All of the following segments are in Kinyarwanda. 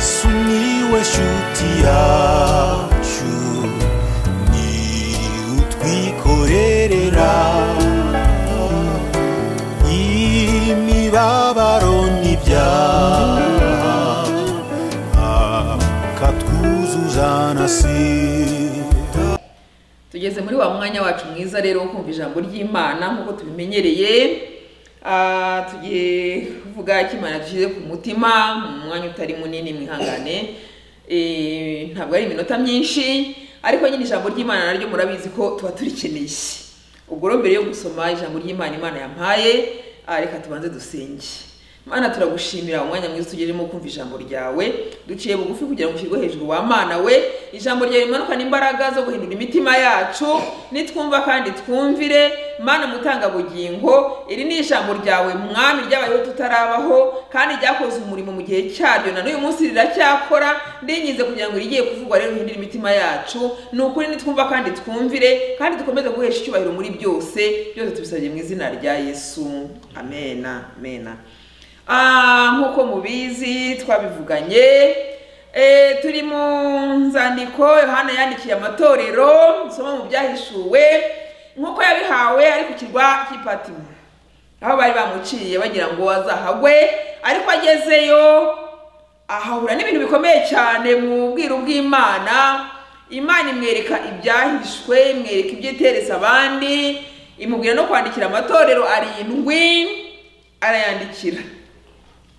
Sumiłeś utiaciu Ni utwikorerera Imibabaro n'ibyaha Akatwuzuzanasira tugeze muri wa mwanya wacu mwiza rero wo kumva ijambo ry'imana nk'uko tubimenyereye Ah, tugiye kuvuga icyo imana dushyize ku mutima mu mwanya utari munini mwihangane Eh, ntabwo ari iminota myinshi ariko nyine ijambo ry'imana naryo murabizi ko tuba turikeneye ubwo rero mbere yo gusoma ijambo ry'imana imana yampaye ah, reka tubanze dusenge mana turagushimira umwanya mwiza tugezemo kumva ijambo ryawe duciye bugufi kugira ngo ushyirwe hejuru wa mana we ijambo ryawe rimanukana imbaraga zo guhindura imitima yacu nitwumva kandi twumvire mana mutangabugingo iri ni ijambo ryawe mwami ryabayeho tutarabaho kandi ryakoze umurimo mu gihe cyaryo na n'uyu munsi riracyakora ndinginze kugira ngo irigiye kuvugwa rero rihindure imitima yacu ni ukuri nitwumva kandi twumvire kandi dukomeze guhesha icyubahiro muri byose byose tubisabye mu izina rya yesu amena amena Ah, nk'uko mubizi twabivuganye e, turi mu nzandiko yohana yandikiye amatorero dusoma mu byahishuwe nk'uko yabihawe ari ku kirwa cy'ipatimo aho bari bamuciye bagira ngo azahagwe ariko agezeyo ahahura n'ibintu bikomeye cyane mu bwiru bw'imana imana imwereka ibyahishwe imwereka ibyo iteresa abandi imubwira no kwandikira amatorero arindwi arayandikira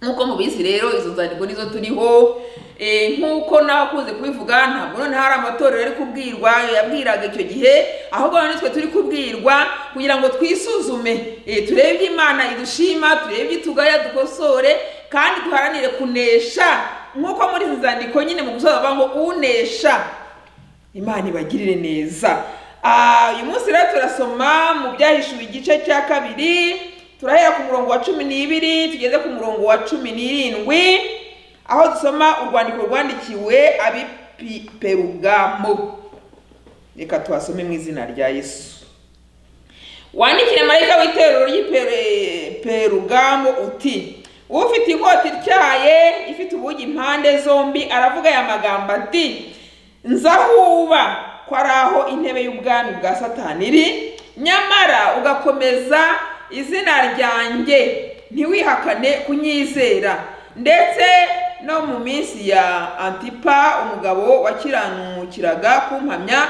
nk'uko mubizi rero izo nzandiko nizo turiho Eh, nk'uko nakunze kubivuga ntabwo none hari amatorero ari kubwirwa yabwiraga icyo gihe ahubwo none twe turi kubwirwa kugira ngo twisuzume Eh, turebe ibyo imana idushima turebe ibyo itugaya dukosore kandi duharanire kunesha nk'uko muri izi nzandiko nyine mu gusoza bavuga ngo unesha imana ibagirire neza Ah, uyu munsi rero turasoma mu byahishuwe igice cya kabiri turahera ku murongo wa cumi n'ibiri tugeze ku murongo wa cumi n'irindwi aho dusoma urwandiko rwandikiwe abiperugamo reka tuhasome mu izina rya yesu wandikire marayika w'itorero ry'iperugamo uti ufite ikoti tyaye ifite ubugi impande zombi aravuga aya magambo ati nzahuba ko ari aho intebe y'ubwami bwa satani iri nyamara ugakomeza izina ryanjye ntiwihakane kunyizera ndetse no mu minsi ya antipa umugabo wakiranukiraga kumpamya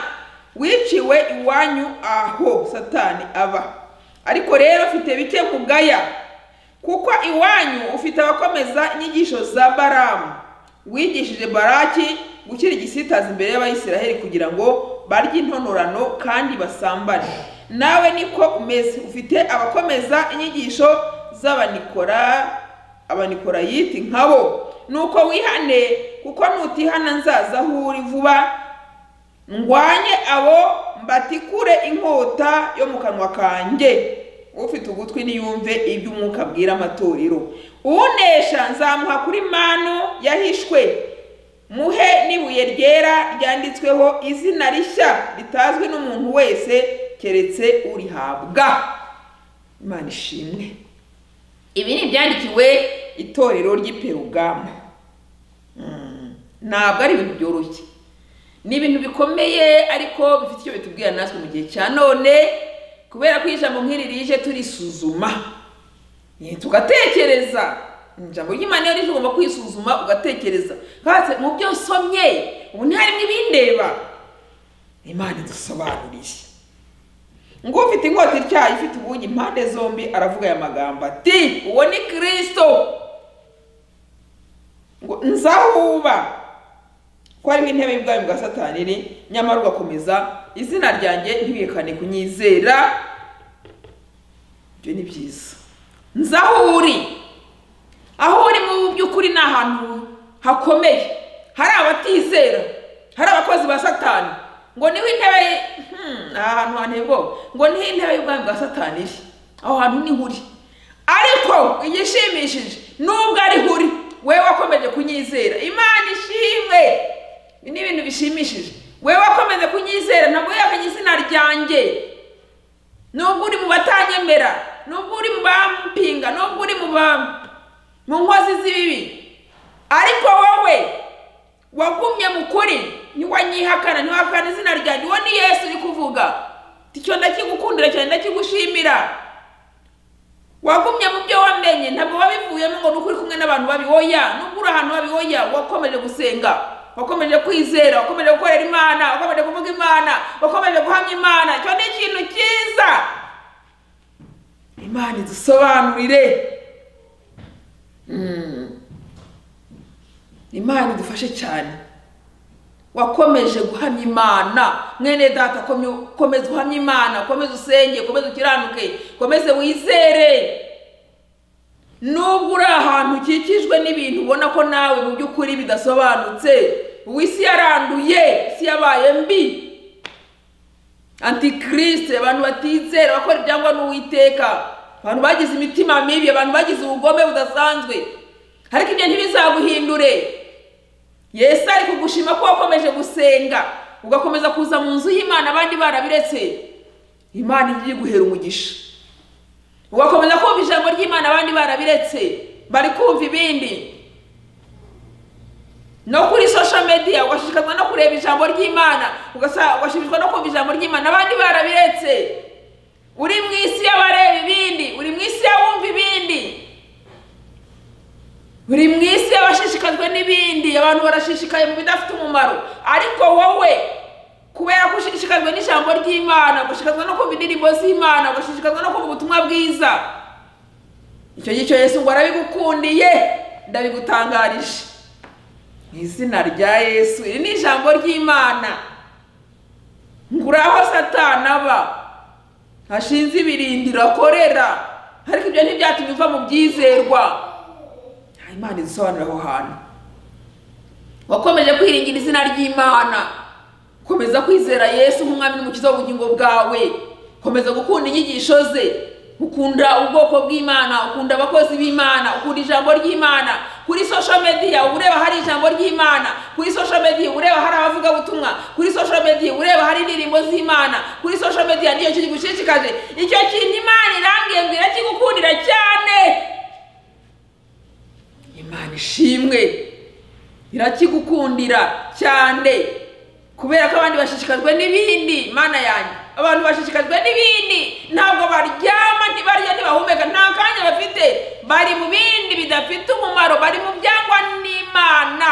wiciwe iwanyu aho satani aba ariko rero ufite bike mugaya kuko iwanyu ufite abakomeza inyigisho za baramu wigishije baraki gukira igisitazi imbere y'abayisiraheli kugira ngo barye intonorano kandi basambane nawe niko umeze ufite abakomeza inyigisho z'abanikora abanikolayiti nkabo nuko wihane kuko nutihana nzaza aho uri vuba ngwanye abo mbatikure inkota yo mu kanwa kanjye ufite ugutwi niyumve ibyo umwuka abwira amatorero unesha nzamuha kuri manu yahishwe muhe n'ibuye ryera ryanditsweho izina rishya ritazwi n'umuntu wese keretse urihabwa imana ishimwe ibi ni ibyandikiwe itorero ry'iperugamo Mm, ntabwo ari ibintu byoroshye ni ibintu bikomeye ariko bifite icyo bitubwira natwe mu gihe cya none kubera ko ijambo nk'iri rije turisuzuma Eh, tugatekereza ijambo ry'imana iyo rije ugomba kwisuzuma ugatekereza kandi mu byo nsomye ubu ntiharimo ibindeba imana idusobanuriye ngo ufite inkota ityaye ifite ubugi impande zombi aravuga aya magambo ati uwo ni kirisito ngo nzahuba ko hariho intebe y'ubwami bwa satani iri nyamara ugakomeza izina ryanjye ntibihekane kunyizera ibyo ni byiza nzi aho uri aho uri mu by'ukuri ni ahantu hakomeye hari abatizera hari abakozi ba satani ngo niho intebe ye- hmm, aha hantu hanteye ubwoba ngo niho intebe y'ubwami bwa satani iri aho hantu niho uri ariko igishimishije nubwo ariho uri wewe wakomeje kunyizera imana ishimwe ibi ni ibintu bishimishije wewe wakomeje kunyizera ntabwo yakanye izina ryanjye nubwo uri mu batanyemera nubwo uri mu bampinga nubwo uri mu ba mu nkozi z'ibibi ariko wowe uranyihakana ntiwahakana izina ryanjye uwo ni yesu uri kuvuga Ati, icyo ndakigukundira cyane ndakigushimira wagumye mu byo wamenye ntabwo wabivuyemo ngo ni uko uri kumwe n'abantu babi oya nubwo uri ahantu babi oya wakomeje gusenga wakomeje kwizera wakomeje gukorera imana wakomeje kuvuga imana wakomeje guhamya imana icyo ni ikintu cyiza imana idusobanurire Mm. imana idufashe cyane wakomeje guhamya imana mwene data komye- komeza uhamye imana komeza usenge komeza ukiranuke komeze wizere nubwo uri ahantu ukikijwe n'ibintu ubona ko nawe mu by'ukuri bidasobanutse ubu isi yaranduye isi yabaye mbi antikirisite abantu batizera abakora ibyangwa n'uwiteka abantu bagize imitima mibi abantu bagize ubugome budasanzwe ariko ibyo ntibizaguhindure yesu ari kugushima ko wakomeje gusenga ugakomeza kuza mu nzu y'imana abandi barabiretse imana ijya iguhera umugisha ugakomeza kumva ijambo ry'imana abandi barabiretse bari kumva ibindi no kuri social media ugashishikazwa no kureba ijambo ry'imana ugasa- ugashimishwa no kumva ijambo ry'imana abandi barabiretse uri mu isi y'abareba ibindi uri mu isi y'abumva ibindi uri mu isi y'abashishikajwe n'ibindi abantu barashishikaye mu bidafite umumaro ariko wowe kubera ko ushishikajwe n'ijambo ry'imana ugashishikazwa no kumva indirimbo z'imana ugashishikazwa no kumva ubutumwa bwiza icyo gicyo yesu ngo arabigukundiye ndabigutangarije mu izina rya yesu iri ni ijambo ry'imana nguraho satani aba ashinze ibirindiro akorera ariko ibyo ntibyatumye uva mu byizerwa nta imana idusobanurira aho hantu wakomeje kwiringira izina ry'imana komeza kwizera yesu nk'umwami n'umukiza w'ubugingo bwawe komeza gukunda inyigisho ze ukunda ubwoko bw'imana ukunda abakozi b'imana ukunda ijambo ry'imana kuri social media uba ureba hari ijambo ry'imana kuri social media uba ureba hari abavugabutumwa kuri social media uba ureba hari indirimbo z'imana kuri social media niyo kintu kigushishikaje icyo kintu imana irambwiye ngo irakigukundira cyane imana ishimwe irakigukundira cyane kubera ko abandi bashishikajwe n'ibindi mana yanjye abantu bashishikajwe n'ibindi ntabwo baryama ntibarya ntibahumeka nta kanya bafite bari mu bindi bidafite umumaro bari mu byangwa n'imana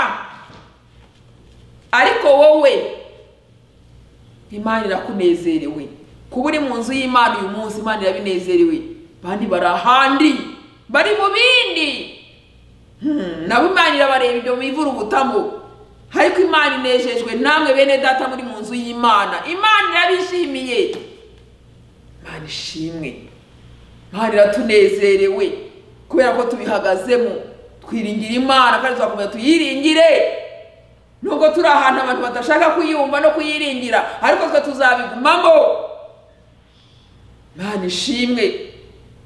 ariko wowe imana irakunezerewe kuba uri mu nzu y'imana uyu munsi imana irabinezerewe abandi bari ahandi bari mu bindi Hmm, nabo imana irabareba ibyo bivura ubutamu ariko imana inejejwe namwe bene data muri mu nzu y'imana imana irabishimiye imana ishimwe imana iratunezerewe kubera ko tubihagazemo twiringira imana kandi tugakomeza tuyiringire nubwo turi ahantu abantu badashaka kuyumva no kuyiringira ariko twe tuzabigumamo imana ishimwe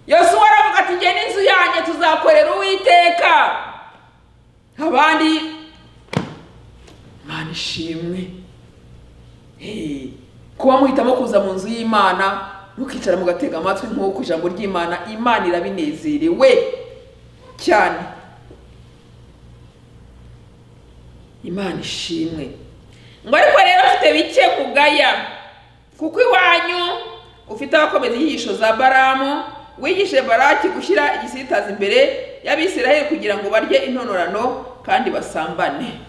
yosuwa aravuga ati njye n'inzu yanjye tuzakorera uwiteka abandi imana ishimwe Hey, kuba muhitamo kuza mu nzu y'imana mukicara mugatega amatwi nk'uko ijambo ry'imana imana irabinezerewe cyane imana ishimwe ngo ariko rero ufite bike kugaya kuko iwanyu ufite abakomeza inyigisho za baramu wigishe baraki gushyira igisitaza imbere y'abisiraheli kugira ngo barye intonorano kandi basambane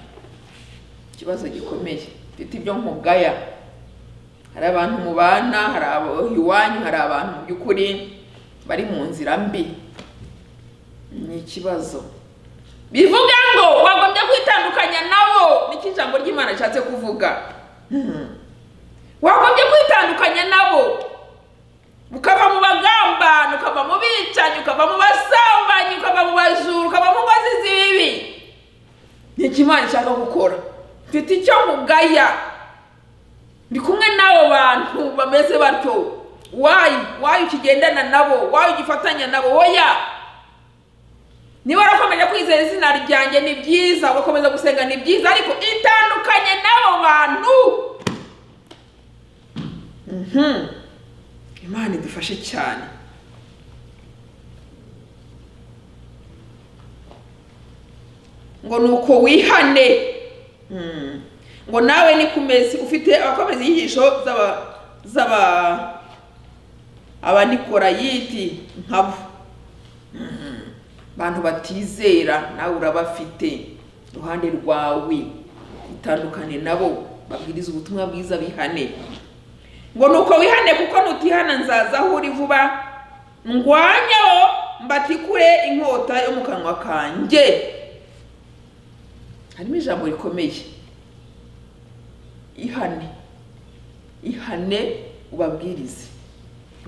ikibazo gikomeye mfite ibyo nkugaya hari abantu mubana hari abo iwanyu hari abantu mu by'ukuri bari mu nzira mbi ni ikibazo bivuga ngo wagombye kwitandukanya nabo nicyo ijambo ry'imana rishatse kuvuga Hmm. wagombye kwitandukanya nabo ukava mu bagambanyi ukava mu bicanyi ukava mu basambanyi ukava mu bajuru ukava mu ngozi z'ibibi ni ikimana ishaka gukora mfite icyo nkugaya ndi kumwe n'abo bantu bameze batyo wayi wayi ukigendana nabo wayi ugifatanya nabo oya niba warakomeje kwizera izina ryanjye ni byiza ugakomeza gusenga ni byiza ariko itandukanye n'abo bantu Mhm. imana idufashe cyane ngo ni uko wihane Mhm. ngo nawe ni kumezi ufite abakomeza inyigisho z'aba z'aba abanikolayiti nkabo Mhm. abantu batizera nawe urabafite iruhande rwawe itandukane nabo babwiriza ubutumwa bwiza bihane ngo nuko wihane kuko nutihana nzaza aho uri vuba ndwanyeho mbatikure inkota yo mu kanwa kanjye harimo ijambo rikomeye ihane ihane ubabwirize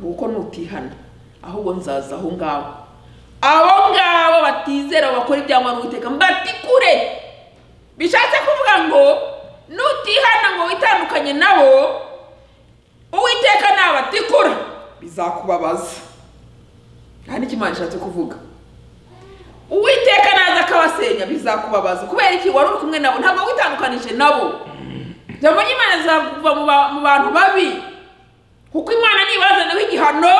kuko nutihana ahubwo nzaza aho ngaho abo ngabo batizera bakora ibyangwa n'ubuteka mbatikure bishatse kuvuga ngo nutihana ngo witandukanye nabo uwiteka nabatikura bizakubabaza nta n'ikimana gishatse kuvuga uwiteka naza akabasenya bizakubabaza kubera iki wari uri kumwe nabo ntabwo witandukanije nabo ijambo ry'imana rizakuva mu ba- mu bantu babi kuko imana ntibazanaho igihano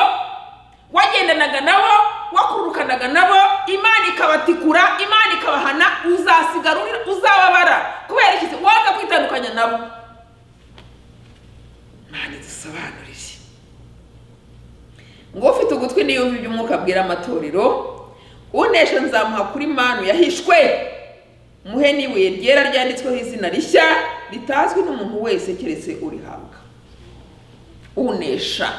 wagendanaga nabo wakurukanaga nabo imana ikabatikura imana ikabahana uzasigara uri- uzababara kubera iki se waza kwitandukanya nabo imana idusobanurire ngo ufite ugutwi niyumve ibyo umwuka abwira amatorero unesha nzamuha kuri manu yahishwe muhe n'ibuye ryera ryanditsweho izina rishya ritazwi n'umuntu wese keretse urihabwa unesha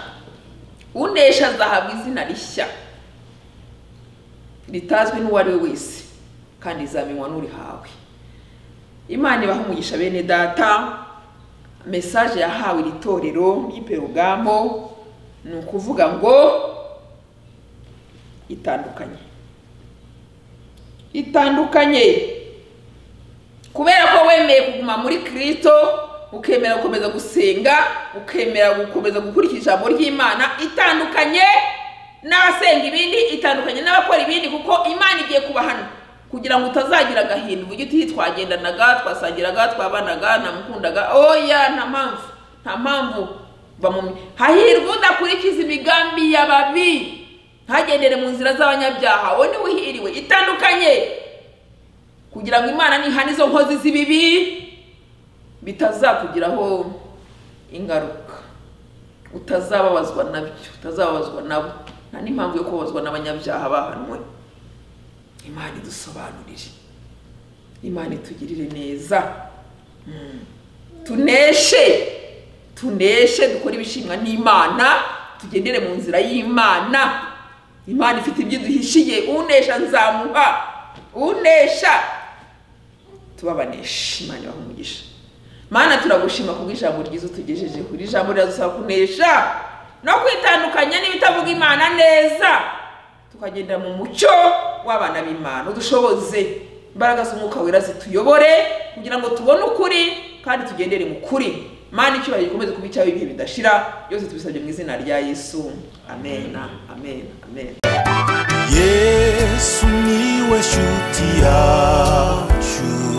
unesha azahabwa izina rishya ritazwi n'uwo ari we wese kandi rizamenywa n'urihawe imana ibaha umugisha bene data mesaje yahawe iri torero ry'iperugamo ni ukuvuga ngo itandukanye itandukanye kubera ko wemeye kuguma muri kirisito ukemera gukomeza gusenga ukemera gukomeza gukurikira ijambo ry'imana itandukanye n'abasenga ibindi itandukanye n'abakora ibindi kuko imana igiye kubahana kugira ngo utazagira agahinda uvuge uti twagendanaga twasangiraga twabanaga namukundaga oya nta mpamvu nta mpamvu va mu mi- hahirwa udakurikiza imigambi y'ababi ntagendere mu nzira z'abanyabyaha wowe niwe uhiriwe itandukanye kugira ngo imana nihana izo nkozi z'ibibi bitazakugiraho ingaruka utazababazwa nabyo utazababazwa nabo nta n'impamvu yo kubabazwa n'abanyabyaha bahanwe imana idusobanurire imana itugirire neza Mm. tuneshe tuneshe dukore ibishimwa n'imana tugendere mu nzira y'imana imana ifite ibyo iduhishiye unesha nzamuha unesha tubabanesha imana ibaha umugisha mana turagushima kubwo ijambo ryiza utugejejeho iri jambo riradusaba kunesha no kwitandukanya n'ibitavuga imana neza tukagendera mu mucyo w'abana b'imana udushoboze imbaraga z'umwuka wera zituyobore kugira ngo tubone ukuri kandi tugendere mu kuri mana icyubahiro gikomeze kuba icyawe ibihe bidashira byose tubisabye mu izina rya yesu amen amen amen yesu niwe shuti yacu